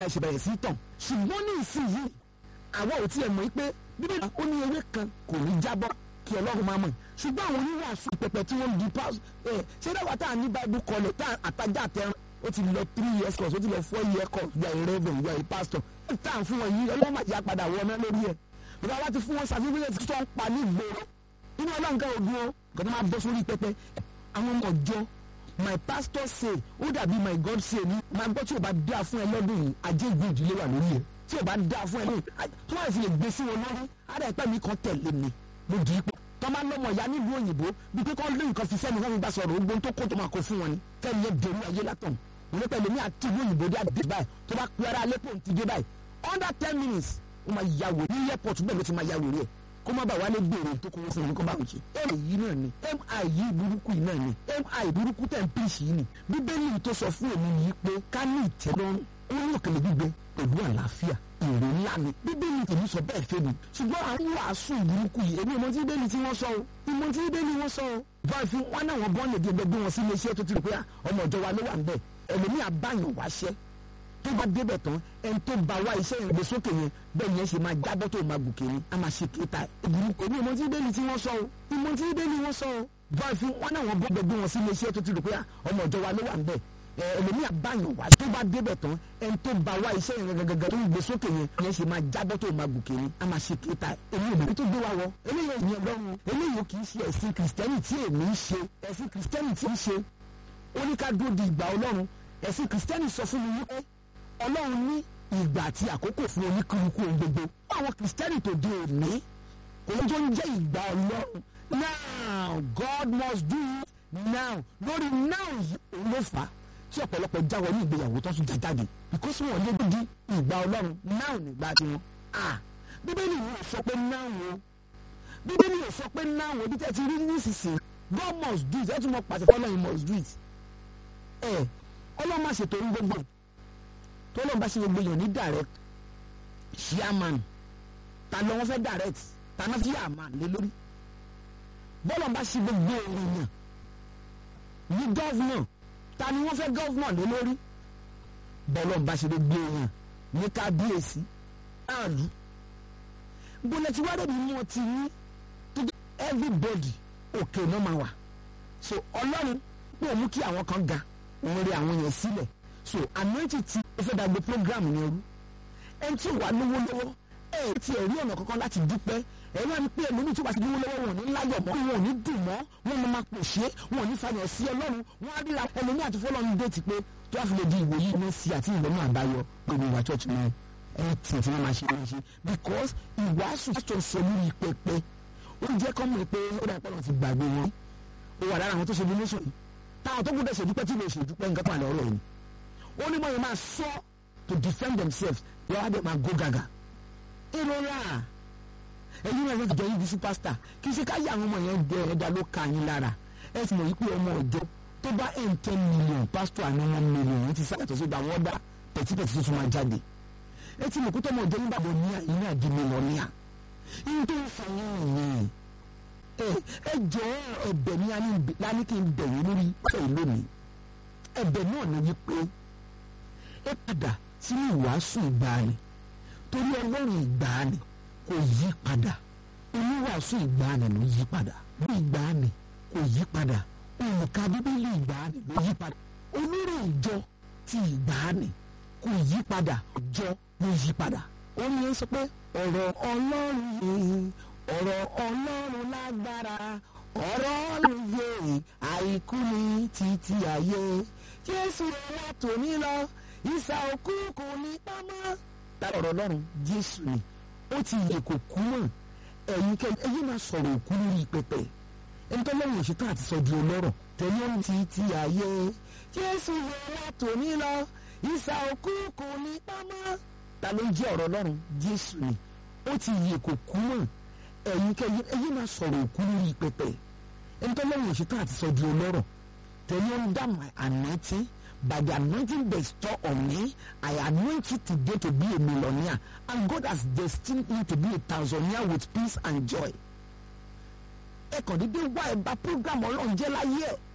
ẹ ṣe bẹ̀rẹ̀ sí tàn ṣùgbọ́n ní ìsinyìí àwa ò tiẹ̀ mọ̀ pé bíbélì ó ní ewé kan kò ní jábọ́ kí ọlọ́run máa mọ̀ ṣùgbọ́n àwọn oníwàásù pẹpẹ tí wọ́n di pass ẹ ṣé dáwà tá à ní bible college tá àtajà àtẹrun ó ti lọ three years course ó ti lọ four years course you are a reverend you are a pastor ẹ tá à ń fún wọn yìí ọlọ́run máa jẹ́ àpadà wọ ọmọ lórí ẹ̀ ìgbà wa ti fún wọn certificate tó ń pa ní ìgboro inú ọlọ́run kan ògùn o kò tó máa bọ́ sórí pẹpẹ àwọn ọmọ ọjọ́ my pastor say ó dàbí my god say ni máa gbọ́ tí o bá dáa fún ẹ lọ́dún yìí ajé ìgbé ìdílé wà lórí ẹ tí o bá dáa fún ẹ lórí tó bá sì lè gbé sí wọn lórí ara ẹ̀pẹ́ mi kan tẹ̀lé mi mo dì í pọ̀ tó máa lọ́mọ ìyá nílùú òyìnbó bí pé kọ́ lé nǹkan fi sẹ́ni wọ́n fi bá sọ̀rọ̀ ogbon tó kó tó máa kó fún wọn ni fẹ́ni yẹn dèrú ayé látàn mo ní pẹ̀lú mi àti ìlú òyìnbó dé àdé báyìí tó bá pe ara alẹ́pọ̀ ti dé báyìí under ten minutes ó máa ya wò ní airport bẹ́ẹ̀ ló ti máa ya wò rí ẹ̀ kó má bà wálé gbèrò tó kówó fún mi kó bá wù ṣe. mi yìí náà ni mi yìí burúkú yìí náà ni mi burúkú tẹ̀ ń pèsè yìí ni bíbélì tó sọ fún èmi yìí pé ká ní ìtẹ́lọ́rùn ó ní òkèlè gbígbé pẹ̀lú àlàáfíà èrè ńlá ni bíbélì tèmi sọ bẹ́ẹ̀ fẹ́ mi ṣùgbọ́n àwọn wàásù burúkú yìí èmi ìmọ̀ tí bíbélì tí wọ́n sọ o ìmọ̀ tí bíbélì wọ́n sọ o. báyìí fún wọn náà wọn bọ́ọ̀lù ẹ̀dẹ̀ gbé wọn sí iléeṣẹ́ tó ti rò pé ọmọ ìjọ wa ló wà ń bẹ̀ ẹlòmíà báyọ̀ wáṣẹ́ tó bá débẹ̀ tán ẹni tó bá wá iṣẹ́ yẹn gbé sókè yẹn bẹ́ẹ̀ yẹn ṣe máa jábọ́ tó máa gòkè ni a máa ṣe kéta ìgbìmọ̀ èmi ìmọ̀ tí bẹ́ẹ̀ni tí wọ́n sọ o ìmọ̀ tí bẹ́ẹ̀ni wọ́n sọ o báyìí fún wọn náà wọn bọ́ gbé wọn sí iléeṣẹ́ tó ti rò pé ọmọ ìjọ wa ló wà ń bẹ̀ ẹlòmíà báyọ̀ wá tó bá débẹ̀ tán ẹni tó bá wá iṣẹ́ yẹn gẹ́gẹ́ tó ń gbé sókè yẹn yẹn ṣe máa jábọ́ tó máa gòkè ni a máa ṣe kéta èmi ìbẹ̀rẹ̀ tó gbé wa wọ eléyìí ìyẹn lọ́run eléyìí kì í ṣe ẹ̀sìn kìrìsìtẹ́nì tí èmi ń ṣe ẹ̀sìn kìrìsìtẹ́nì tí ń ṣe ó ní ká dúró di ìgbà ọlọ́run ẹ̀sìn kìrìsìtẹ́nì sọ fún mi wípé ọlọ́run ní ìgbà àti àkókò fún oníkúlùkù ohun gbogbo àwọn kìrìsìtẹ́nì tó di òní òun tó ń jẹ́ ìgbà ọlọ́run now God must do it now lórí now yìí òun ló fà á tí ọ̀pọ̀lọpọ̀ jáwọ́ ní ìgbéyàwó tó tún jáde because wọn lé di ìgbà ọlọ́run now nígbà tiwọn ah bíbélì yìí ò sọ pé now o bíbélì yìí ò sọ pé now o bí tẹ́ ti rí nísinsìnyí God must do it ẹ tún mọ pàṣẹ fọlọ́run must do it ẹ ọlọ́run máa ṣètò ohun gbogbo tó lọ́n bá ṣe gbogbo èèyàn ní direct chairman ta ló wọ́n fẹ́ direct ta náà fi chairman lé lórí bọ́lọ̀ bá ṣe gbogbo èèyàn ní governor ta ni wọ́n fẹ́ governor lé lórí bọ́lọ̀ bá ṣe gbogbo èèyàn ní kábíyèsí àlù bọ́lẹ̀ tí wàá dẹ̀bi mú ọtí ní tó jẹ́ everybody òkè náà máa wà so ọlọ́run pé mú kí àwọn kan ga òun rí àwọn yẹn sílẹ̀ so anointing ti ó fẹ́ dàgbé program yẹn rú ẹni tí wà lówó lọ́wọ́ ẹ ti ẹ̀rí ọ̀nà kankan láti dúpẹ́ ẹ wá ní pé ẹlòmíì tí wàá ti lówó lọ́wọ́ wọn ní láyọ̀ mọ́ wọn ò ní dùn mọ́ wọn máa máa pòṣé wọn ò ní fàyàn sí ọlọ́run wọn á ríra ẹlòmíì àti fọlọ́run dé ti pé tó wàá fi lè di ìwòyí ní sí àti ìlọ́nà àbáyọ lórí ìwà church náà ẹ tì tí wọ́n máa ṣe máa ṣe because ìwàásù tó sọ lórí pẹpẹ ó jẹ́ kọ́ mọ̀ pé ó dà pọ́nà ti gbàgbé wọn ó wà lára àwọn tó ṣe donation táwọn tó gbọ́dọ̀ ṣèdúpẹ́ tí lè ṣèdúpẹ́ nǹkan pàlẹ́ ọ̀rọ̀ yìí ó ní báyìí máa sọ to defend themselves yàrá dẹ̀ máa go gaga. ìrora ẹ̀yin náà yẹn jọ yín di superstar kì í ṣe ká yà àwọn ọmọ yẹn gbẹ ẹ̀dá ló ka yín lára ẹ sì mọ̀ yí pé ọmọ ọjọ́ tó bá ẹ̀ ń ten million pastor àná one million yìí ti sáyàtọ̀ sí ìgbà wọn dá pẹ̀tipẹ̀ti tó tún máa jáde ẹ ti mọ̀ kó tọ́mọ ọjọ́ nígbà bọ̀ ní àyín náà di mílíọ̀nìyà yín tó ń fa yín nìyẹn ẹ ẹ jọ ẹ̀bẹ̀ ní lání kí n bẹ̀yìn lórí pẹ̀ lónìí ẹ̀bẹ̀ náà ni wípé ẹ padà sínú ìwàásù ìgbàanì torí ọlọ́run ìgbàanì kò yí padà oníwàásù ìgbàanì ló yí padà bí ìgbàanì kò yí padà òǹkà bíbélì ìgbàanì ló yí padà onírò ìjọ ti ìgbàanì kò yí padà ìjọ ló yí padà ó ní sọ pé ọ̀rọ̀ ọlọ́run yìí ọ̀rọ̀ ọlọ́run lágbára ọ̀rọ̀ ọlọ́run yìí àìkú ni títí ayé jésù ọlá tòní lọ ìsà òkú kò ní pamọ́. lára ọ̀rọ̀ ọlọ́run jésù ni ó ti yẹ kó kú mọ̀ ẹ̀yin kẹ́ ẹ̀yin máa sọ̀rọ̀ òkú lórí pẹpẹ ẹni tó lọ́wọ́ òṣìṣẹ́ àti sọ di ọlọ́rọ̀ tẹ̀lé ohun ti ti ayé jésù ọlá tòní lọ ìsà òkú kò ní pamọ́. ta ló ń jẹ́ ọ̀rọ̀ ọlọ́run jésù ni ó ti yẹ kó kú mọ̀ ẹ̀yin kẹ́ ẹ̀yin máa sọ̀rọ̀ òkú lórí pẹpẹ ẹni tó lọ́wọ́ òṣìṣẹ́ àti sọ di ọlọ́rọ̀ tẹ̀lé ohun dá my anointing by the anointing bestowed on me, I anoint you today to be a millionaire. And God has destined you to be a thousandaire with peace and joy. Ẹ kàn dédé wá ẹ̀bá program ọlọ́run jẹ́ láyé ẹ̀.